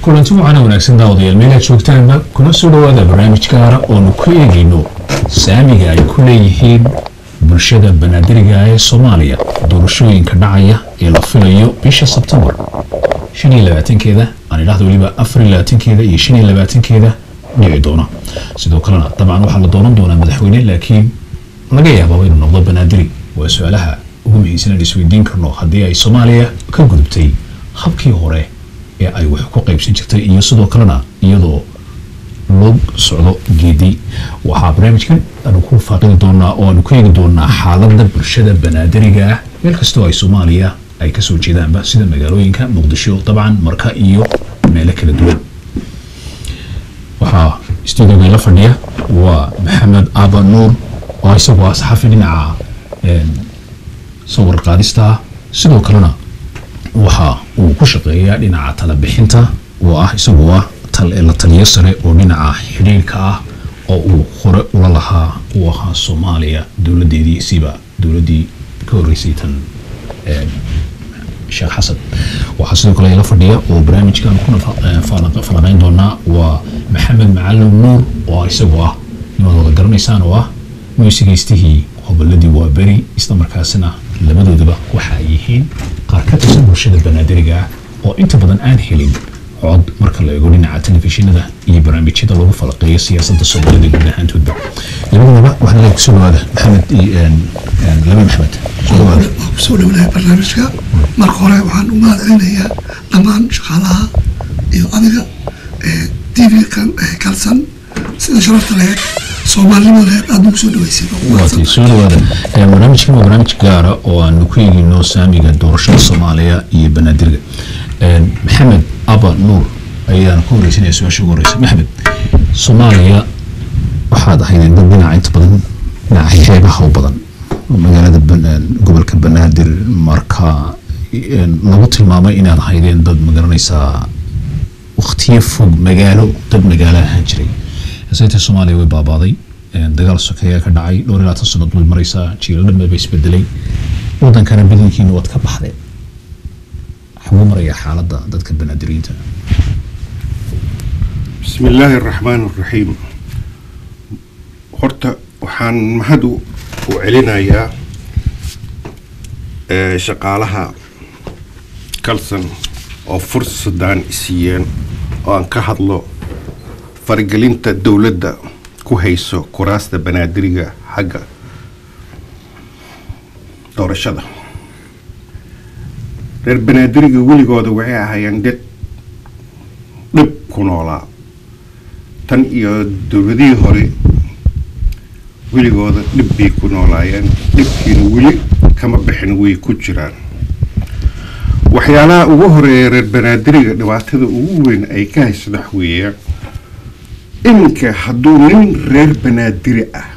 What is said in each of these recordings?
kulanti waxaana wanaagsan daawadayaal meelaad joogtaanba kuna soo dhowaada barnaamij gaara oonu ku eegayno saamiga ay ku leeyihiin bulshada banaadiriga ee soomaaliya doorashooyinka dhacaya ee la filayo bisha sebtembar shan iyo labaatankeeda aan idhahda weliba afar iyo labaatankeeda iyo shan iyo labaatankeeda dhici doona sidoo kalena dabcan waxaa la dooran doonaa madaxweyne laakiin laga yaababa inuu noqdo banaadiri waa su-aalaha ugu muhiimsan aan isweydiin karno haddii ay soomaaliya ka gudubtay habkii hore ee ay wax ku qaybsan jirtay iyo sidoo kalena iyadoo loo socdo geedi waxaa barnaamijkan aanu ku faaqidi doonaa oo aanu ku eegi doonaa xaaladda bulshada banaadiriga ah meel kastoo ay soomaaliya ay kasoo jeedaanba sida magaalooyinka muqdisho dabcan marka iyo meelo kala duwan waxaa stuudioga la fadhiya waa maxamed aba nuur oo isagu ah saxafi dhinaca sawir qaadista ah sidoo kalena waxa uu ku shaqeeyaa dhinaca talabixinta oo ah isagu ah la taliyo sare oo dhinaca xidhiirka ah oo uu hore ula lahaa uu ahaa soomaaliya dowladeedii siba dowladii ka horeysay tan sheekh xasan waxaa sidoo kale la fadhiya oo barnaamijkan kuna falanqeyn doonaa waa maxamed macalin nuur oo isagu ah inaad wada garanaysaan oo ah muusigaystihii hoboladii waa beri isla markaasina labadoodaba waxa ay yihiin qaar ka tirsan bulshada banaadiriga ah oo inta badan aan helin cod marka la eego dhinaca telefishinada iyo barnaamijyada lagu falaqeeyo siyaasadda soomaalida guud ahaantoodba labadaba waxaa leeyahay kusoo dhawaada maxamed iyo laba maxamed soo dhawaada waan kusoo dhownahay barnaamijka marka hore waxaan u mahadcelinayaa dhammaan shaqaalaha iyo adiga t v kan kalsan sida sharafta laheyd soomaalinimo laheyd aad nagu soo dhaweysay waatay soo dhawaada barnaamijkan waa barnaamij gaara oo aanu ku eegino saamiga doorashada soomaaliya iyo banaadiriga maxamed aba nuur ayaan ku horeysanaya su-aasha ugu horeysa maxamed soomaaliya waxaad ahaydeen dad dhinaca inta badan dhinaca xeebaha u badan magaalada gobolka banaadir marka lagu tilmaamay inaad ahaydeen dad magaranaysaa waktiyo fog magaalo dad magaalo ahaan jiray haseetee soomaaliya way baabaaday dagaal sokeeyaa ka dhacay dhowr iyo labaatan sanad way maraysaa jiilo dhambe ba isbedelay wadankana badankiina waad ka baxdeen xaguu maraya xaaladda dadka banaadiriinta bismi illaahi araxmaan araxiim horta waxaan mahad u celinayaa shaqaalaha kalson oo fursadaan isiiyeen oo aan ka hadlo faragelinta dowladda ku hayso kuraasta banaadiriga xagga doorashada reer banaadiriga weligooda waxay ahaayeen dad dhib ku noolaa tan iyo dowladihii hore weligooda dhib bay ku noolaayeen dhibkiina weli kama bixin way ku jiraan waxyaalaha ugu horeeya reer banaadiriga dhibaatada ugu weyn ay ka hayso wax weeyaan iminka hadduu nin reer banaadiri ah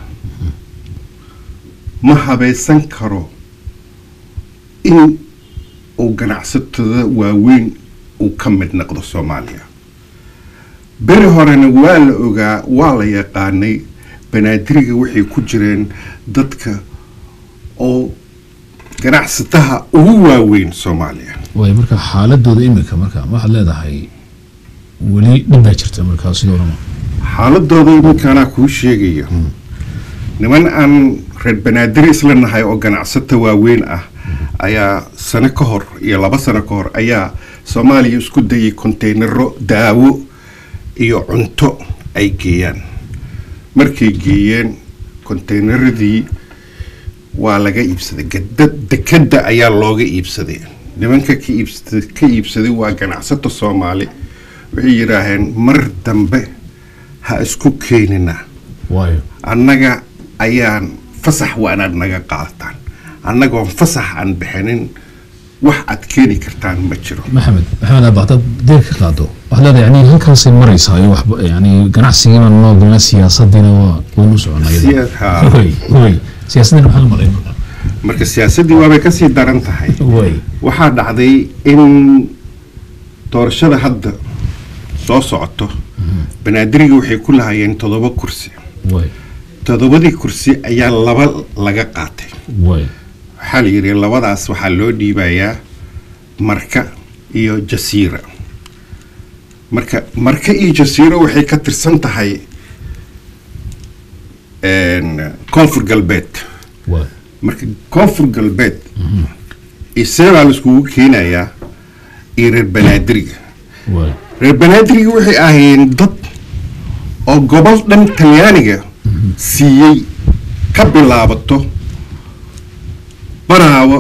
ma habaysan karo in uu ganacsatada waaweyn uu ka mid noqdo soomaaliya beri horena waa la ogaa waa la yaqaanay banaadiriga waxay ku jireen dadka oo ganacsataha ugu waaweyn soomaaliya waay marka xaaladooda iminka marka waxaad leedahay weli dhib baa jirta markaa sidoo dhama xaaladooda iminkaanaa kuu sheegaya niman aan reer banaadiri isla nahay oo ganacsata waaweyn ah ayaa sano ka hor iyo laba sano ka hor ayaa soomaaliya isku dayay konteynaro daawo iyo cunto ay geeyaan markay geeyeen konteynaradii waa laga iibsaday gadad dekadda ayaa looga iibsaday nimanka ka iibsa ka iibsaday waa ganacsato soomaali waxay yidhaaheen mar dambe ha isku keenina waayo annaga ayaan fasax waa inaad naga qaadataan annagoon fasax aan bixinin wax aad keeni kartaan ma jiro maxamed maxamed aaba haddaad deer ka qaado waxaad leedahay yani halkaasay maraysaa iyo waxba yani ganacsigiiba noo gelina siyaasadiina waa waynu soconaa Siya- haa. way way siyaasaddiina maxaa la malayn marka marka siyaasaddii waabay kasii daran tahay way waxaa dhacday in doorashada hadda soo socoto banaadiriga waxay ku lahaayeen toddoba kursi way toddobadii kursi ayaa laba laga qaatay way waxaa la yidhi labadaas waxaa loo dhiibayaa marka iyo jasiira marka marka iyo jasiiro waxay ka tirsan tahay koonfur galbeed waay marka koonfur galbeed isebaa laiskugu keenayaa iyo reer banaadiriga waay reer banaadiriga waxay ahaayeen dad oo gobol dhan talyaaniga siiyey ka bilaabato baraawo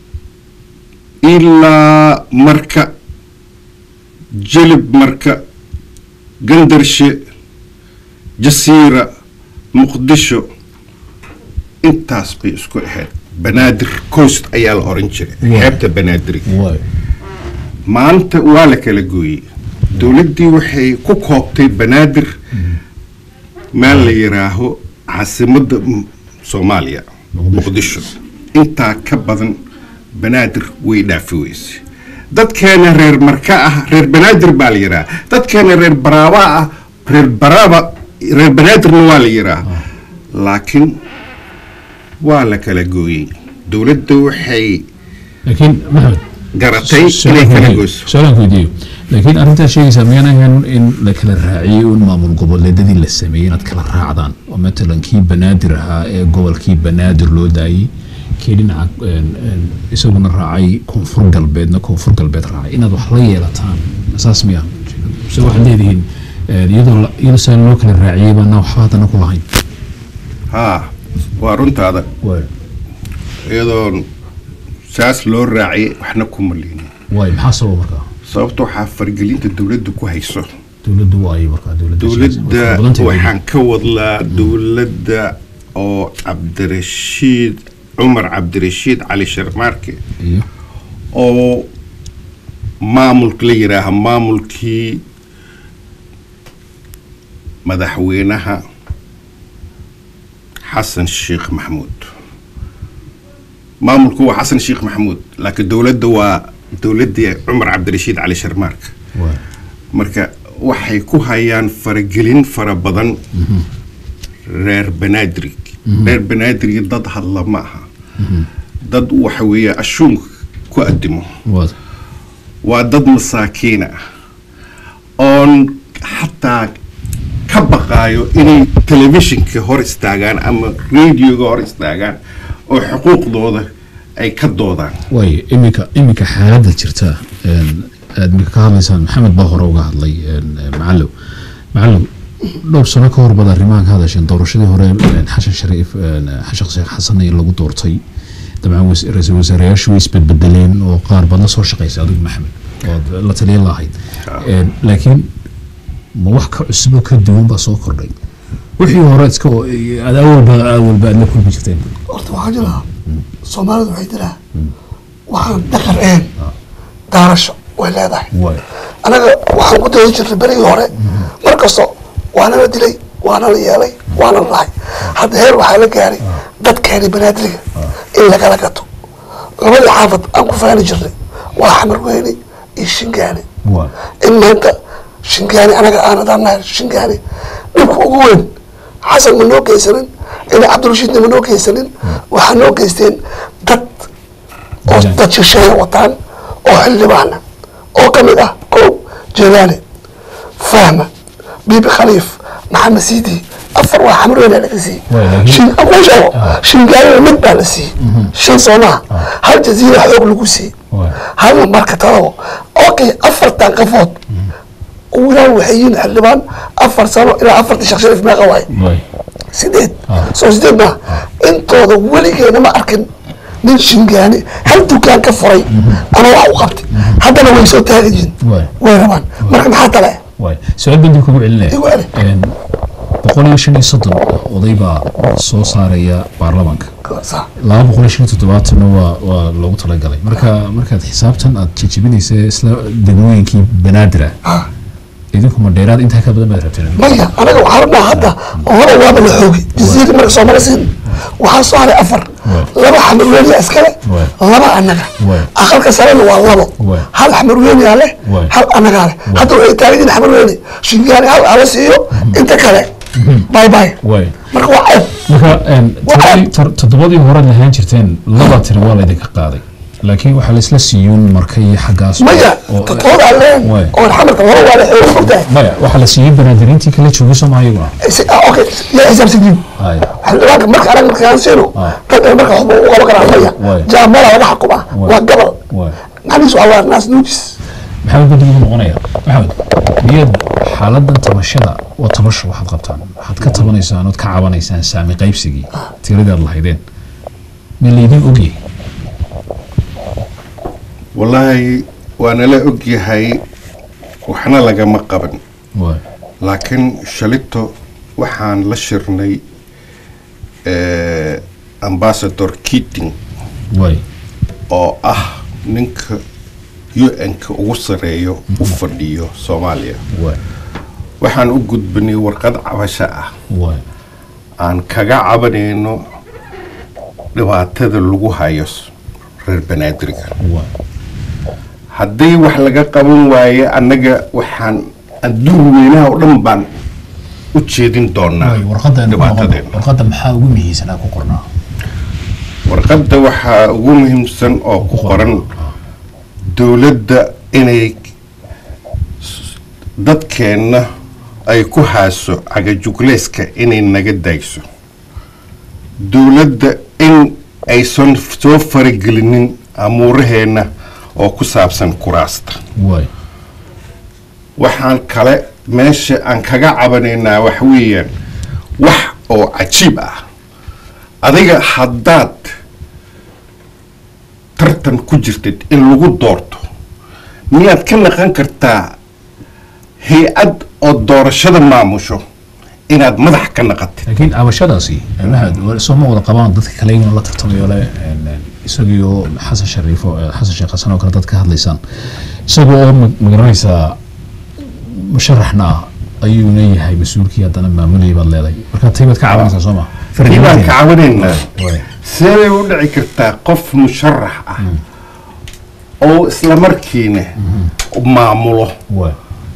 ilaa marka jelib marka gandarshe jasiira muqdisho intaas bay isku ahayd banaadir coast ayaa la oran jiray Waa. xeebta banaadiriga waay maanta waa la kala gooyey dowladdii waxay ku koobtay banaadir meel la yidhaaho caasimadda m- soomaaliya muqdisho intaa ka badan banaadir way dhaafi weysay dadkeena reer marka ah reer banaadir baa la yidhaha dadkeena reer baraaba ah reer baraaba reer banaadirna waa la yidhaha laakiin waa la kala gooyey dowladda waxay laakiin maxamed garatay inay kala goyso su-aalaan ku weydiiyo laakiin arrintaas sheegaysaa miyaan ahayn in la kala raaciyey un maamul goboleedadii la sameeyey inaad kala raacdaan oo matalan kii banaadir ahaa ee gobolkii banaadir loo daayey kii dhinaca een, een, isaguna raacay koonfur galbeedna koonfur galbeed raacay inaad wax la yeelataan saas miya se waxaad leedihiin een, iyadoo la- iyadoo saa loo kala raaciyey baana waxba haddana ku lahayn haa waa runtaada waay iyadoon saas loo raaciyay waxna kuma liinin waay maxaa sababa markaa sababta waxaa fargelinta dowladda ku hayso dowladdu waay markaa dowladda dowladda Way badan tahay waxaan ka wadlaa dowladda oo cabdirashiid cumar cabdirashiid cali sharmaarke iyo oo maamulka la yidhaaha maamulkii madaxweynaha xasan sheekh maxamuud maamulku waa xasan sheekh maxamuud laakiin dowladda waa dowladdii cumar cabdirashiid cali sharmaarka waay marka waxay ku hayaan faragelin fara badan reer banaadir reer banaadir dad hadla ma aha dad waxa weeye ashuunka ku addimo waad waa dad masaakiina ah oon xataa ka baqaayo inay telefishinka hor istaagaan ama radioga hor istaagaan oo xuquuqdooda ay ka doodaan waay iminka iminka xaaladda jirta een, aad iminka ka hadlaysaan maxamed baa hore uga hadlay een, een, macallow macallow dhowr sano ka hor baad arrimahan ka hadasheen doorashadii hore een, xashan shariif een, xashan sheekh xasan ee lagu doortay dabcan was- ra-iisul wasaareyaashu way isbedbedeleen oo qaar baad la soo shaqaysay adigu maxamed ood la taliya lahayd Een, laakiin ma wax ka cusuboo ka duwan baa soo kordhay wixii hore iska oo- aad awalba awalba aad la kulmi jirteen horta waxaa jira soomaalidu waxay jiraa waxaan dhaqan ahayn daarasho way leedahay waay anaga waxaan ku dawadi jirnay berigii hore mar kasto waana la dilay waana la yeelay waana la lahay hadda heer waxaa la gaaray dadkeeni banaadiriga in lagala gato labadii xaafad aan ku faani jirnay waa xamar weyne iyo shingaani waay in maanta shingaani anaga aan hadaan nahay shingaani dhibka ugu weyn xasan ma noo geysanin ina cabdirashiidna ma noo geysanin waxaa noo geysteen dad oo Jilaan. dad shisheeye wataan oo xildhibaana oo ka mid ah kow jelaale fahma bibi khaliif maxamed siidi afar waa xamar weyn laga siiyey Waay, laakiin- shin aan kuu sheego shingaanina mid baa la siiyey shan soomaa hal jaziira xoog lagu siiyey Waay. halna marka tadabo okay afartan qafood wilaan waxay yihiin xildhibaan afar sano ilaa afartii sheekh shariif meeqa waay waay sideed Ah. soo sideed maa intooda weligeena ma arkin nin shingaani hal dukaan ka furay ama wax u qabtay haddana way soo taagi yihiin Waay. way rabaan marka maxaa tale waay su-aal baan dib kugu celinaya Igu celi. Een, boqol iyo shan iyo soddon oday baa soo saaraya baarlamaanka Sa- laba boqol iyo shan iyo toddobaatanna waa waa loogu talagalay marka markaad xisaabtan aad jejebinaysa isla degmooyinkii banaadir ah ah. idinku ma dheeraad intaa ka badan baad rabteen maya anaga waxaa rabnaa hadda hore waaba la xoogay jaziiri marka soomali siin waxaa soo haray afar laba xamarweeniya iskale Waay. laba annaga Waay. aqalka sarena waa labo Waay. hal xamarweeniyaa leh Waay. hal annagaa leh hadda waxay taagan yihiin xamarweeni shingaani hal ala siiyo inta kale bye bye waay marka waa ceeb marka een, Waxa- toddobadii- tor- toddobadii hore lahaan jirteen laba tiri waa laydinka qaaday laakiin waxaa la isla siiyuun marka iyo xaggaas maya oo- totooda leen Waay. oo xamarka hore waa la xeeyo ogtahay maya waxaa la siiyey banaadiriintii kala joogay sooma iyaguna okay yaa xisaabsantiin haya xildhibaanka marka anaga marka aansino Ah. ragga marka waxba u qaban karaa maya Waay. jaamala laga xukuma Waay. waa gabal waay macnihiisu waa waa naas nuujis maxamed guddigu noqonaya maxamed miyaad xaaladan tabashada waa tabasho waxaad qabtaan waxaad ka tabanaysaan ood ka cabanaysaan saami qaybsigii tiradaad lahaydeen ma laydin ogyahay wallaahi waa nala ogyahay waxna lagama qaban waay laakiin shalito waxaan la shirnay eh, ambassador keating waay oo ah ninka u-n-ka ugu sareeyo u fadhiyo soomaaliya waay waxaan u gudbinay warqad cabasho ah waay aan kaga cabanayno dhibaatada lagu hayo s- reer banaadirga waay haddii wax laga qaban waaye annaga waxaan adduun weynaha oo dhan baan u jeedin doonaa waay warqadda aynu ku noqono. dhibaatadeena warqadda maxaa ugu muhiimsanaa ku qornaa warqadda waxaa ugu muhiimsan oo ku qoran dowladda inay s- dadkeenna ay ku haaso cagajugleeska inay naga daayso dowladda in aysan soo faragelinin amuuraheenna oo ku saabsan kuraasta waay waxaan kale meesha aan kaga cabanaynaa wax weeyaan wax oo cajiib ah adiga haddaad tartan ku jirtid in lagu doorto miyaad ka naqan kartaa hay-ad oo doorashada maamusho inaad madax ka naqatid laakiin cabashadaasi mahad soo ma wada qabaan dadka kale iyaguna la tartamayo le een, een, isagiyo xasan shariif oo eh, xasan sheekh xasan oo kale dad ka hadlaysaan isaga oo ma- magaranaysaa musharaxna ah ayuu leeyahay mas-uulkii haddana maamulayay baad leedahay marka tay baad ka cabanaysaa soo ma kii baan ka cabanaynaa Waay. see bay u dhici kartaa qof musharax ah oo isla markiina maamulo waay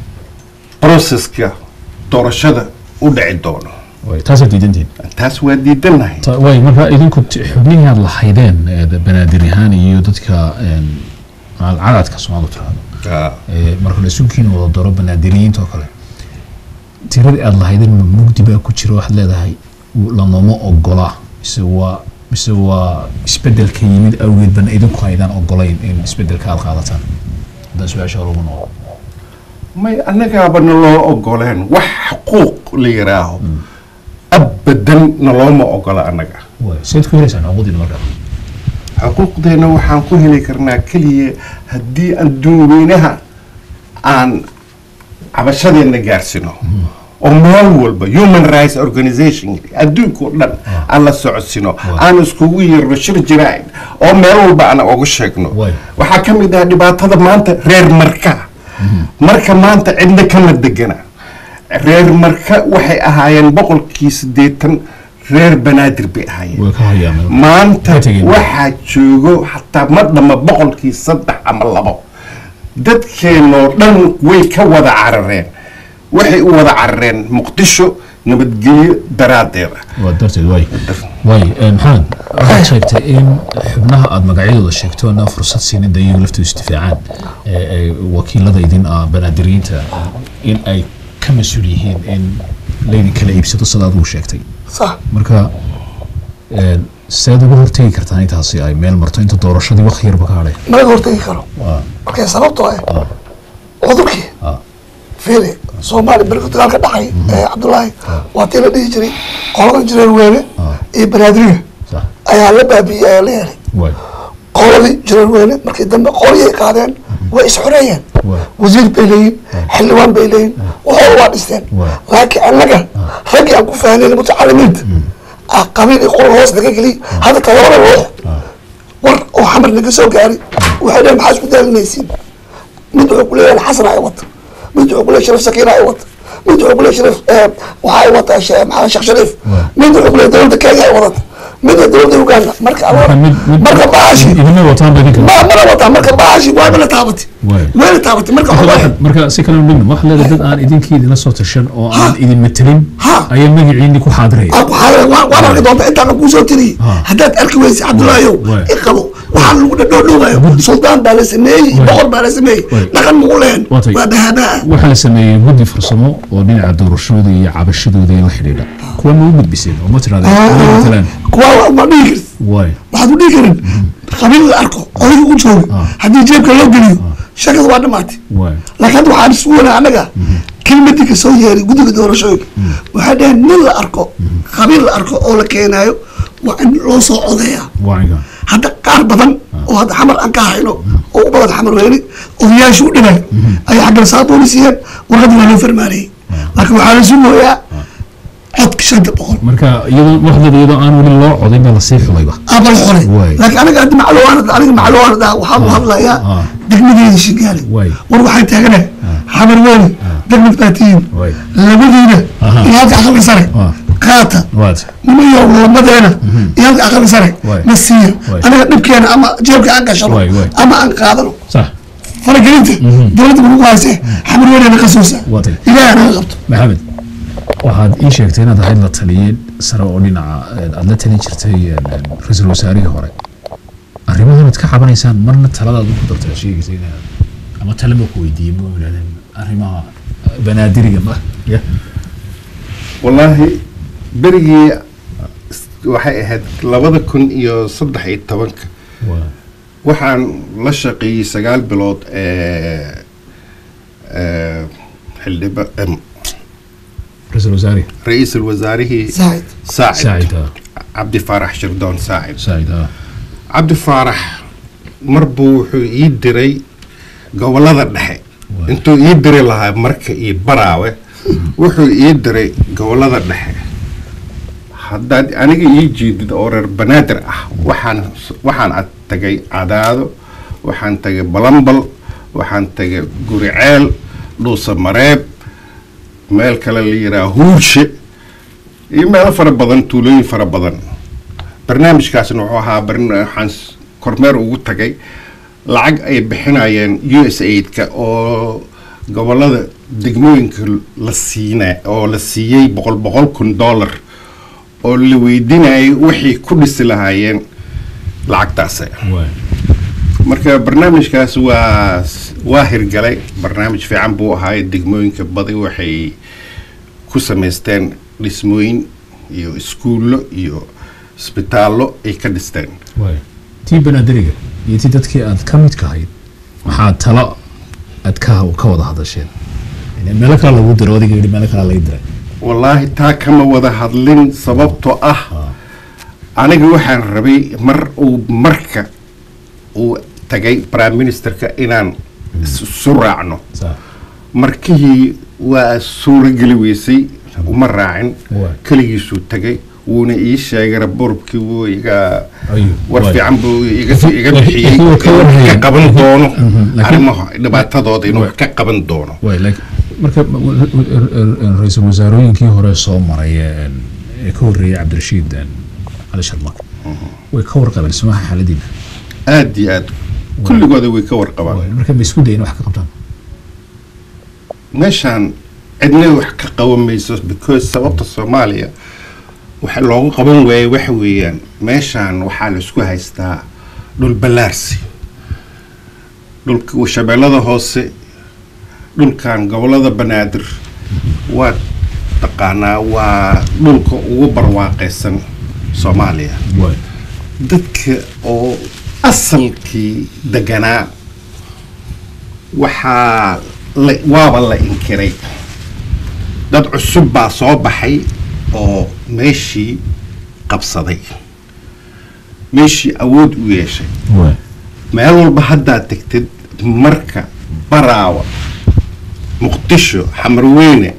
broseska doorashada u dhici doono waay taasaad diidantihin taas waa diidanahay Ta- waay marka idinku t- xubnihii aad lahaydeen ee da- banaadir ahaan iyo dadka een, macal- cadadka soomaalidu tiraahdo ee, marka la isukiina wada doro banaadiriyiinta oo kale tiradii aad lahaydeen ma mugdi baa ku jira waxaad leedahay w- lanooma ogola mise waa mise waa isbedelka yimid awgeed bana idinku aydaan ogolayn in isbedelka aad qaadataan haddaan su-aasha hore ugu noqdo may annagaaba naloo ogoleen wax xuquuq la yidhaaho abadan nalooma ogola annaga waay seed ku helaysaan xuquuqdiina markaa xuquuqdeena waxaan ku heli karnaa keliya haddii adduun weynaha aan cabashadeenna gaarsino oo meel walba human rights organization adduunka oo dhan aan la socodsino aan iskugu yeerno shir jiraain oo meel walba aan oga sheegno Waay. waxaa ka mid ah dhibaatada maanta reer marka marka maanta cidna kama degana reer marka waxay ahaayeen boqolkii siddeetan reer banaadir bay ahaayeen way ka hayaameen maanta Way tegeen. waxaa joogo xataa ma dhama boqolkii saddex ama labo dadkeenoo dhan way ka wada carareen waxay u wada carareen muqdisho nabadgelyo daraaddeeda waa darteed waay waay eh, maxamed waxaad sheegtay in xubnaha aada magacyadooda sheegto inaa fursad siinin da iyagu laftooda isdifaacaan ee ee wakiilada idin ah banaadiriyiinta in ay ka mas-uul yihiin in laydin kala iibsado sida adigu sheegtay صح marka eh, seed uga hortegi kartaan intaasi ay meel marto inta doorashadii wakti yarba ka hadhay ما يقدر تيجي waa markay sababtoo ah cudurkii ah fiili soomaali berka dagaalka dhacay ee cabdullaahi waa tii la dhihi jiray qoladan jireer weene iyo banaadiriga sax ayaa la baabi'iyey ayaa la yeelay waay qoladii jireer weyne markii dambe qolyay qaadeen way isxoreeyeen Waay. wasiir bay leeyihin xildhibaan bay leeyihin waxooda waa dhisteen Waay. laakiin annaga raggii aan ku fahneen mutacalimiinta ah qabiil iyo qol hoos naga geliy hadda todobada ruux war oo xamar naga soo gaari waxay dhaheen maxaa isku daalinaysiin mid wuxuu ku leeyahay xasan ay wata mid wuxuu ku leeyahay sharif sakiina ay wata mid wuxuu ku leeyahay sharif eh, waxa ay wata she- maxaa sheekh shariif mid wuxuu ku leeyahay dowladda kenya ay wadata midna dowladda uganda marka Marka mid- mid- marka baashi idinma wataan ba idinka ma mana wataa marka baashi waaba la taabatay Waay. way la taabatay marka Marka waxaa waxaad- marka si kale dhigno waxaad leedahay dad aan idinkii idinla soo tashan oo aan idin matelin Ha. ayaa magaciini ku xaadiraya waan arki doonta intaan kuu soo tiriyey Ha. haddaad arki weysa cabdullaahiyow Waay. i qabo waxaa lagu dhadhoodhoogayo suldaan baa la sameeyey boqor baa la sameeyey Waay. dhaqan magu lehen Waatay. waa dhahadaa waxaa la sameeyey guddi farsamo oo dhinaca doorashooda iyo cabashadooda la xidhiidha kuwa ma u gudbiseen oo ma tirahdeen "Way matalaan kuwa ma dhihi karti waay waxaad u dhihi karin qabiil la arko odayga u jooga haddii jeebka loo geliyo shakada waa dhamaatay waay laakiin hadda waxaan isugu wanaa annaga kelmadii ka soo yeeray guddiga doorashooyinka waxay dhaheen nin la arko qabiil la arko oo la keenaayo waa in loo soo codeeyaa waayga hadda qaar badan oo hadda xamar aan ka hayno oo u badan xamar weyne odayaashu u dhibay ayay xaggan saabooni siiyeen warqadii waa loo farmaanayey laakiin waxaa la sugooyaa codka shanta boqol marka iyadoo waxdada iyadoo aan weli loo codayn baa lasii xulayba abal xolay Waay. laakiin aniga hadda macluwaanad aniga macluwaanad ah waxaan u hadlayaa Ah. degmadeeda shingaali Waay. war waxaan taaganahay xamar weyne degmad baa tihiin Waay. labadiina Aha. iyo halka aqalka sare Ah. qaata waad nimayo lamadeena iyo halka aqalka sare Waay. na siiya Waay. aniga dhibkeena ama jeebka aan gashano Waay, waay. ama aan qaadano sax faragelinta dowladda nagu haysee xamar weyne na qasoosa Waatay. ilaahay naga qabto maxamed waxaad ii sheegtay inaad ahayd la taliyey sare oo dhinaca aada la talin jirtay ra-iisul wasaarihii hore arrimahan aad ka cabanaysaan marna taladaad ku dartaa sheegaysay inaad ama tale ma ku weydiiyey ma yidhahdeen arrimaha banaadiriga ma ya wallaahi berigii waxay ahayd labada kun iyo saddex iyo tobanka waa waxaan la shaqeeyey sagaal bilood ee ee xildhiba em, ra-iisul wasaarihi ra-iisul wasaarihii saacid saacid saacid ah cabdi faarax shirdoon saacid saacid ah cabdi faarax mar buu wuxuu ii diray gobolada dhexe Waay. intuu ii diri lahaa marka iyo baraawe wuxuu ii diray gobolada dhexe haddaad aniga ii jeedid oo reer banaadir ah waxaan waxaan ad tagay cadaado waxaan tagay balambal waxaan tagay guriceel dhuusa mareeb meel kale la yidhaha huurshe iyo meelo fara badan tuulooyin fara badan barnaamijkaasna wuxuu ahaa barna- waxaan s- kormeer ugu tagay lacag ay bixinayeen u s aidka oo gobolada degmooyinka la siina oo la siiyey boqol boqol kun dollar oo la weydiinayay wixii ku dhisi lahaayeen lacagtaas waa marka barnaamijkaas waa waa hirgalay barnaamij fiican buu ahaay degmooyinka badi waxay ku samaysteen dhismooyin iyo iskuullo iyo isbitaallo ay ka dhisteen waay tii banaadiriga iyo tii dadkii aad ka midka ahayd maxaa talo aad ka ka wada hadasheen Yani meelo kale lagu diro adiga yidhi meelo kale laga diray wallaahi taa kama wada hadlin sababtoo ah aniga waxaan rabay mar uu marka uu tagay prime ministerka inaan isu raacno Saa. markihii waa suurageli weysay uma raacin Waay. keligiisuu tagay wuuna ii sheegay raborkii wuu iga Ayuu, war waay. fiican buu iga iga Laakiin- bixiyey laakiin wuu ka inuu warhayay. ka qaban doono laakiin- arrimaha dhibaatadooda inuu Waay. ka qaban doono waay laakiin marka ra-iisul wasaarooyinkii hore soo maray ee ee ka horreeyay cabdirashiid cali sharmak way ka warqabeen sumaha xaaladiina aad iyo aad kulligooda way ka warqabaan Waay, marka ma isku dayin wax ka qabtaan meeshaan cidna wax ka qaban mayso because sababta soomaaliya waxa loogu qaban waayay waxa weeyaan meeshaan waxaa la isku haystaa dhul ballaarsi dhulka shabeellada hoose dhulkan gobolada banaadir waa taqaanaa waa dhulka ugu barwaaqaysan soomaaliya waay dadka oo asalkii deganaa waxaa la waaba la inkiray dad cusub baa soo baxay oo meeshii qabsaday meeshii awood u yeeshay waay meel walba haddaad tegtid marka baraawa muqdisho xamarweyne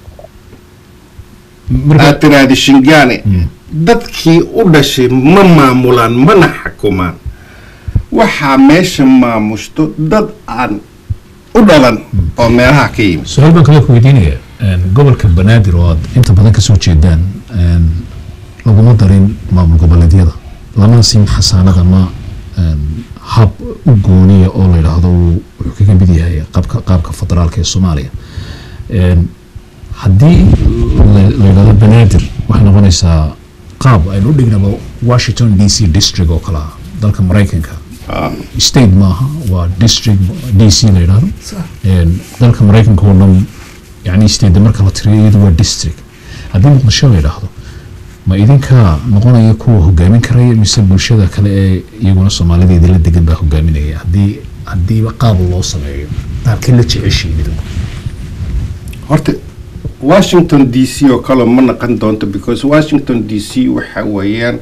marka aad tiraahdi shingaane dadkii u dhashay ma maamulaan mana xukumaan waxaa meesha maamushto dad aan u dhalan oo meelaha ka yimid su-aal baan kale ku weydiinaya gobolka banaadir oo aad inta badan kasoo jeedaan een, laguma darin maamul goboleedyada lama siin xasaanad ama een, hab u gooniya oo la yidhaahdo wuu- wuxuu kaga mid yahay qaabka qaabka federaalka ee soomaaliya Een, haddii la la yidhahdo banaadir waxay noqonaysaa qaab aynu u dhignaba washington d c district oo kale ah dalka maraykanka state maaha waa district d c la yidhahdo Sax. Een, dalka maraykanka oo dhan yani state marka la tiriyo iyadu waa district haddii muqdisho la yidhaahdo ma idinka noqonaya kuwa hogaamin karaya mise bulshada kale ee iyaguna soomaalida idinla degan baa hogaaminaya haddii haddiiba qaab loo sameeyo qaabkii la jeceshiin idinku horta washington d c oo kale ma naqon doonto because washington d c waxa weeyaan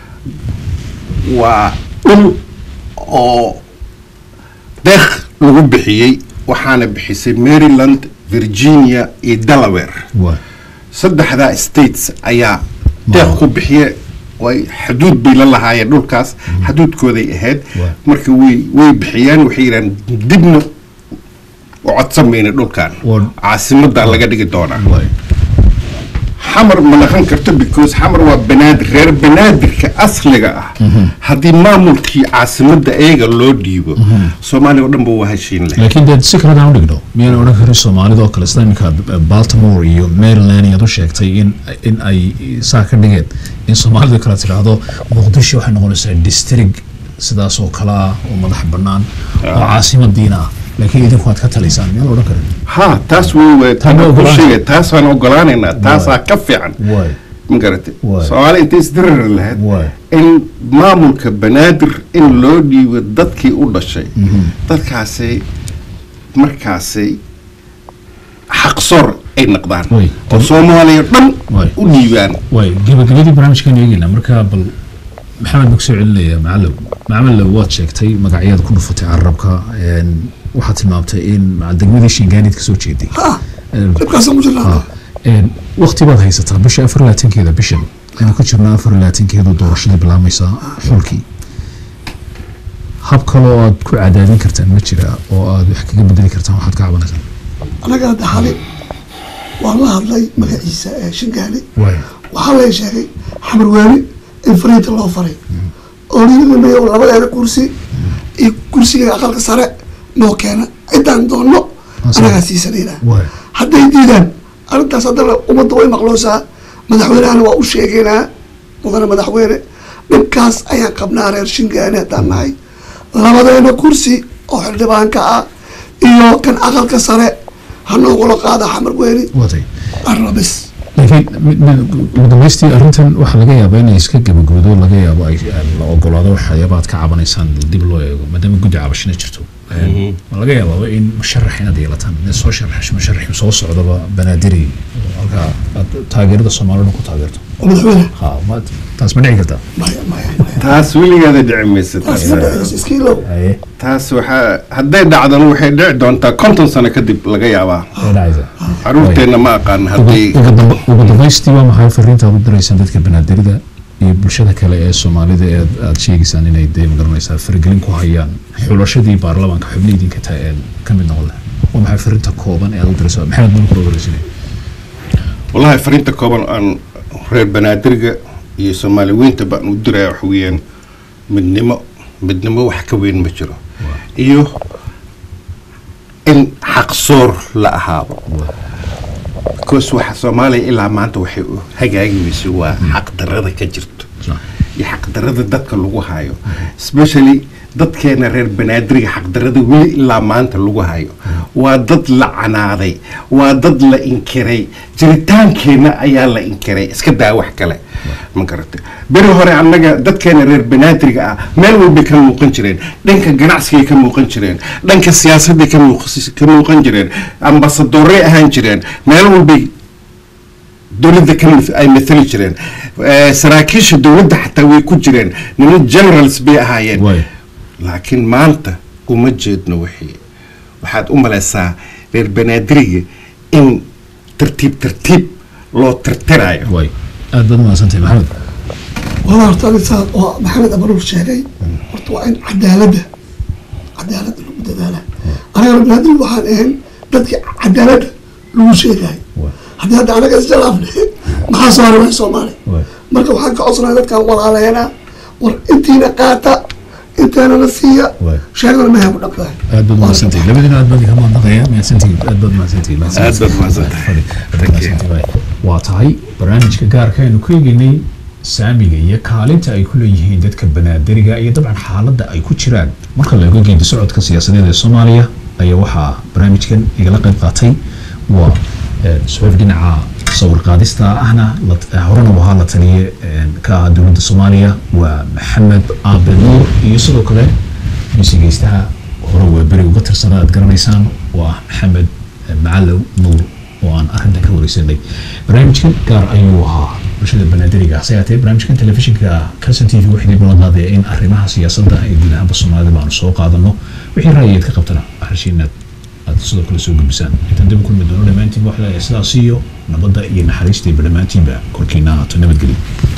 waa dhul oo deeq lagu bixiyey waxaana bixisay maryland virginia iyo delaware waa saddexdaa states ayaa deeq ku bixiye way xuduud bay la lahaayeen dhulkaas xuduudkooday ahayd Waa. marka way way bixiyeen waxay yidhahan dibna u codsan mayna dhulkan Waa. caasimadaa laga dhigi doonaa waay xamar ma naqon karto because xamar waa banaadir reer banaadirka asliga ah haddii maamulkii caasimadda eega loo dhiibo soomaaliya oo dhan ba waa heshiin leh laakiin dee si kale hadaan u dhigno miyaan odhan karin soomaalida oo kale sida iminka baltimore iyo maryland iyaad u sheegtay in in ay saa ka dhigeen in soomaalida kale tidhaahdo muqdisho waxay noqonaysaa district sidaas oo kale ah oo madax bannaan oo caasimadiina ah laakiin idinku aad ka talaysaan miyaan odhan karin ha taas wey wey Taa ma ku ogolaan. sheegay taasaan ogolaanaynaa taasaa ka fiican waay ma garatay Waay. soomaali intay isdiriri lahayd Waay. in maamulka banaadir in loo dhiibo dadkii u dhashay dadkaasay markaasay xaqsoor ay noqdaan Waay. oo soomaaliya dhan Waay. u dhiibaan waay gabagabadii barnaamijkan eegeynaa marka bal maxamed baa kusoo celinaya macallow macamalow waad sheegtay magacyada ku dhufatay carabka een, waxaad tilmaamtay in maca degmadii shingaanid kasoo jeeday ha Een, dhibkaasaan ku jirnaa Ah, een, waqti baad haysataa bisha afar labaatankeeda bishan aynu ku jirnaa afar labaatankeedu doorashadii bilaabmaysaa xulkii hab kale oo aad ku cadaadin kartaan ma jira oo aad wax kaga bedeli kartaan waxaad ka cabanaysaan anaga hadda xali waan la hadlay magaciisa ee shingaani waay waxaa lay sheegay xamar waani in fariinta loo faray oo liilamay labadeeda kursi iyo kursiga aqalka sare noo keena cidaan doonno Ah, sare. anagaa siisanayna waay hadday diidaan arrintaas haddana ummadda way maqloosaa madaxweynehana waa u sheegaynaa mudane madaxweyne dhibkaas ayaan qabnaa reer shingaani haddaan nahay labadeena kursi oo xildhibaanka ah iyo kan aqalka sare ha noogula qaada xamar weyni watay arabis laakiin mid- mid- ugu dambaystii arrintan waxaa laga yaabaa inay iska gabagabado laga yaabo ay ay la ogolaado waxyaaba aad ka cabanaysaan dib loo eego maadaama guddi cabashina jirto Een, ma laga yaabaa in musharax inaad yeelataan in soo sharax musharax soo socdaba banaadiri oo halkaa aad taageerada soomaalida ku taageerto oo madaxweyne ha ma taas ma dhici kartaa maya maya maya taas weligeeda dhici maysa taas taas ma dhacayso iskiilow haye taas waxaa hadday dhacdana waxay dhici doontaa konton sano kadib laga yaabaa way dhacaysaa caruurteenna ma aqaan hadday ugu damba- ugu dambaystii waa maxay fariinta aad u diraysaan dadka banaadirida iyo bulshada kale ee soomaalida ee aad- aad sheegaysaan inay dee magaranaysaa faragelin ku hayaan xulashadii baarlamaanka xubnihi idinka tahay ee ka mid noqon lahaa waa maxay fariinta kooban ee aad u diraysaa maxamed baan ku dhowraysanay wallahi fariinta kooban aan reer banaadirga iyo soomaali weynta baan u diraya waxa weeyaan midnimo midnimo wax ka weyn ma jiro iyo in xaqsoor la ahaado because waxa soomaaliya ilaa maanta waxay u hagaagi weysay waa xaqdarada ka jirto iyo xaqdarada dadka lagu hayo especially dadkeena reer banaadiriga xaqdarada weli ilaa maanta lagu hayo waa dad la canaaday waa dad la inkiray jiritaankeenna ayaa la inkiray iska daa wax kale ma garatay beri hore annaga dadkeena reer banaadiriga ah meel walbay ka muuqan jireen dhanka ganacsigay ka muuqan jireen dhanka siyaasadday ka muuq- ka muuqan jireen ambasadoorey ahaan jireen meel walbay dowladda ka mith- ay mathali jireen Eh, saraakiisha dowladda xataa way ku jireen niman generals bay ahaayeen Waay. laakiin maanta uma jeedno wixii waxaad u malaysaa reer banaadiriga in tartiib tartiib loo tirtirayo waay aad baad umahadsantahay maxamed wada horta arintaa oo maxamed abaruur sheegay horta waa in cadaaladda cadaaladda lagu dadaala anaga rabnaadil waxaan ahayn dadkii cadaaladda lagu sheegayo Waay. haddii hadda anaga isjalaafne maxaa soo haray wax soomaali Waay. marka waxaan ka codsanahay dadkaan walaaleena war intiina qaata inteena na siiya Waay. sheegana meha ku dhaqdahay aad baad umahadsantahay labadiina aad baad ka mahadnaqaya mahadsantihiin aad baad umahadsantihiin Aad baad umahadsantahay. Fadhi, aad baad umahadsantahay. waa tahay barnaamijka gaarka aynu ku eegeynay saamiga iyo kaalinta ay ku leeyihiin dadka banaadiriga iyo dabcan xaaladda ay ku jiraan marka la eego geedi socodka siyaasadeed ee soomaaliya ayaa waxaa barnaamijkan igala qayb qaatay waa suxuuf dhinaca sawir qaadista ahna horena u ahaa la taliye ka ah dowladda soomaaliya waa maxamed aabe nuur iyo sidoo kale misigeystaha hore waa beri uga tirsanaa aad garanaysaan waa maxamed macalow nuur oo aan arrintan ka wareysanay barnaamijkan gaar ayuu ahaa bulshada banaadiriga hase yaatee barnaamijkan telefishinka calson t v waxay dib noo qaadaya in arrimaha siyaasadda ee guud ahaanba soomaalida baanu soo qaadano wixii ra'yigeed ka qabtana waxaashiinaad aad sidoo kale soo gudbisaan intaan dib u kulmi doono dhammaantiin waxda sidaas iyo nabadda iyo naxariista iyo dhammaantiinba korkiina ahaato nabadgelyo